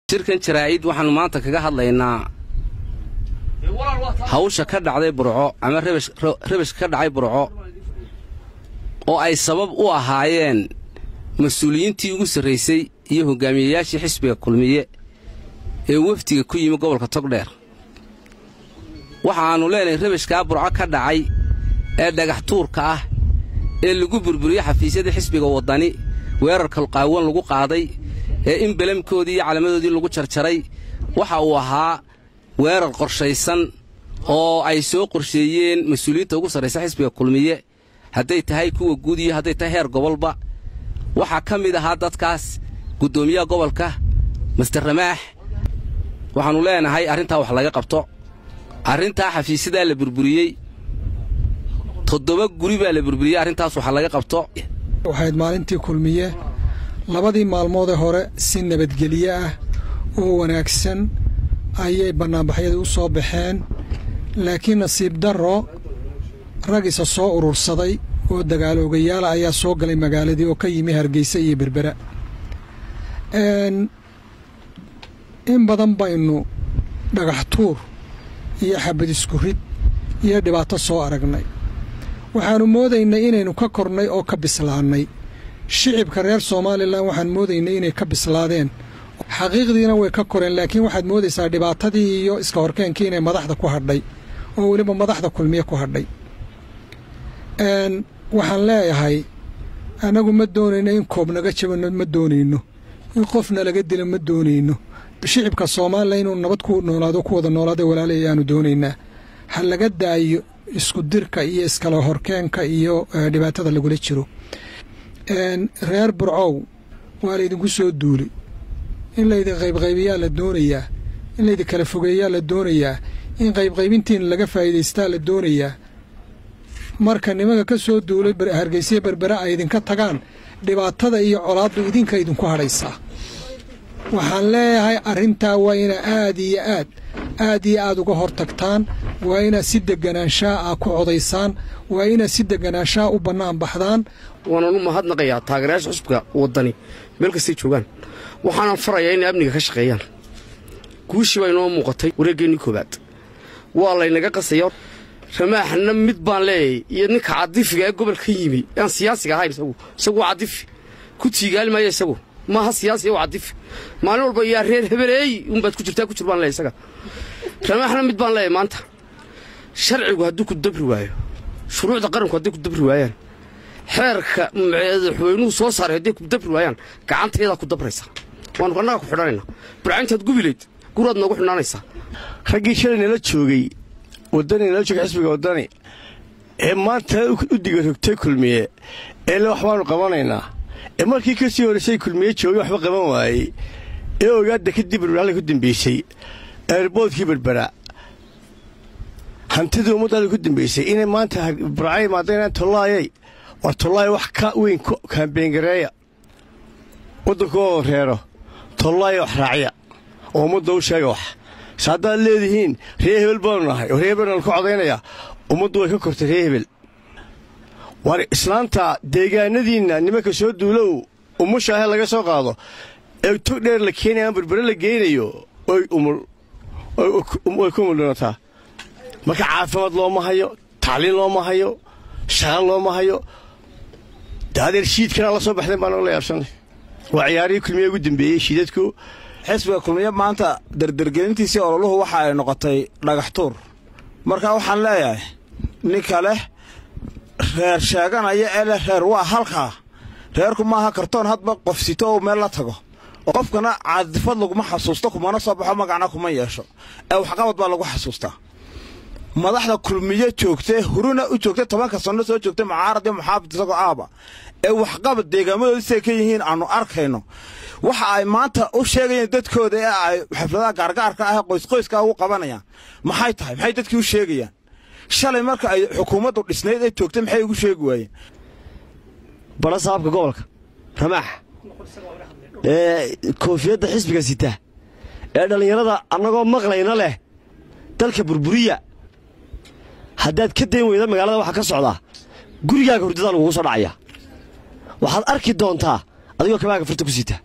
shirkan jaraa'id waxaannu maanta kaga hadlaynaa hawsha ka dhacday burco ama rabashka ka dhacay burco oo ay sabab u ahaayeen mas-uuliyiintii ugu sarraysay iyo hoggaamiyeyaashii xisbiga kulmiye ee wefdiga ku yimi gobolka togdheer waxaannu leenahay rabashkaa burco ka dhacay ee dhagax tuurka ah ee lagu burburiyey xafiisyadii xisbiga waddani weerarka qaawan lagu qaaday ee in belamkoodii iyo calaamadoodii lagu jarjaray waxa uu ahaa weerar qorshaysan oo ay soo qorsheeyeen mas-uuliyiinta ugu sarraysa xisbiga kulmiye hadday tahay kuwa guud iyo hadday tahay heer gobolba waxaa ka mid ahaa dadkaas guddoomiyaha gobolka master ramaax waxaannu leenahay arrintaa wax laga qabto arrintaa xafiisyadaa la burburiyey toddoba guri baa la burburiyey arrintaas waxa laga qabto waxayd maalintii kulmiye labadii maalmoodee hore si nabadgelye ah oo wanaagsan ayay bannaanbaxyadii u soo baxeen laakiin nasiib darro rag isa soo urursaday oo dagaaloogayaala ayaa soo galay magaaladii oo ka yimi hargeysa iyo berbera in badan baynu dhagax tuur iyo xabad isku rid iyo dhibaato soo aragnay waxaannu moodaynay inaynu ka kornay oo ka bislaannay shicibka reer somalilan waxaan moodaynay inay ka bislaadeen xaqiiqdiina way ka koreen laakiin waxaad moodaysaa dhibaatadii iyo iska horkeenkii inay madaxda ku hadhay oo weliba madaxda kulmiye ku hadhay waxaan leeyahay annagu ma doonayno in koob naga jabano ma doonayno in qofna laga dilo ma doonayno shicibka soomaaliya inuu nabad ku noolaado ku wada noolaada walaala ayaanu doonaynaa ha laga daayo isku dirka iyo iskala horkeenka iyo dhibaatada lagula jiro reer burcow waa laydinku soo duulay in laydin qaybqaybiyaa la doonayaa in laydin kala fogeeyaa la doonayaa in qaybqaybintiin laga faa'iidaystaa la doonayaa marka nimanka ka soo duulay hargeysiya berbera ay idinka tagaan dhibaatada iyo colaaddu idinka idinku hadhaysaa waxaan leeyahay arrintaa waa ina aad iyo aad aad iyo aad uga hor tagtaan waa inaad si deganaanshaa ah ku codaysaan waa inaad si deganaanshaa u bannaan baxdaan waananu mahadnaqayaa taageerayaasha xusubka waddani meel kastay joogaan waxaanan farayaa inay amniga ka shaqeeyaan guushii baa inoo muuqatay wareeggeenii koowaad waa laynaga qasaya ramaaxna mid baan leeyahay iyo ninka cadifiga ee gobolka yimi aan siyaasiga ahayn isagu isagu waa cadifi ku tiigaali maayo isagu maaha siyaasi waa cadifi maalin walba yaa reer hebeleey unbaad ku jirtaa ku jir baan leeyahay isaga ramaaxna mid baan leeyahay maanta sharcigu hadduu ku dabri waayo shuruucda qaranku hadday ku dabri waayaan xeerka madaxweynuhu soo saaray hadday ku dabri waayaan gacantayadaa ku dabraysa waanu annaga ku xidhanaynaa burcayntaad gubilayd guraad noogu xidhnaanaysaa raggii shalay nala joogay waddani nala joogay xisbiga waddani ee maanta u diga rogtay kulmiye ee le waxbaanu qabanaynaa ee markii ka sii horraysay kulmiye joogay waxba qaban waayey ee ogaadda kadib berberaalla ku dambaysay eerboodkii berbera hantidii ummaddaada ku dambaysay inay maanta burca imaadaynaan tollaayay war tollaaya wax ka weyn kaambeyngareeya waddanku oo reero tollaaya wax raaciya oo ummadda u sheega wax se haddaad leedihiin ree hebel baanu nahay oo ree hebel naan ku codaynayaa ummaddu way ka kortay ree hebel war islaanta deegaanadiinna nimanka soo duulow umushaahe laga soo qaado ee tog dheer la keenaya ama berbere la geynayo way ku umuldhanataa marka caafimaad looma hayo tacliin looma hayo shaqan looma hayo de adeer shiidkanaa la soo baxdeen baan la yaabsanay waa ciyaarihii kulmiye ugu dambeeyey shiidadku xisbiga kulmiye maanta dardargelintiisii ololuhu waxa ay noqotay dhagax tuur marka waxaan leeyahay ninka leh reer sheeganaya ee leh reer waa halkaa reerku maaha kartoon hadba qof sito oo meel la tago qofkana caadifad laguma xasuusto kumana soo baxo magacna kuma yeesho ee waxqabad baa lagu xasuustaa madaxda kulmiye joogtee huruna u joogtay tobanka sanno soo joogtay mucaarad iyo muxaafid isagoo aaba ee waxqabad deegaamadoodi siday ka yihiin aannu arkayno waxa ay maanta u sheegayeen dadkooda ee ay xafladaha gaargaarka ah ee qoysqoyska ugu qabanayaan maxay tahay maxay dadkii u sheegayaan shalay marka ay xukuumaddu dhisnayd ee joogtay maxay ugu sheegi waayeen bala saabka gobolka ramaax ee koofiyadda xisbiga sita ee dhallinyarada annagoo maqlayna leh dalka burburiya haddaad ka dayn weyda magaalada waxaa ka socdaa gurigaaga hurdadaa lagugu soo dhacaya waxaad arki doontaa adigoo kabaaga furta ku sita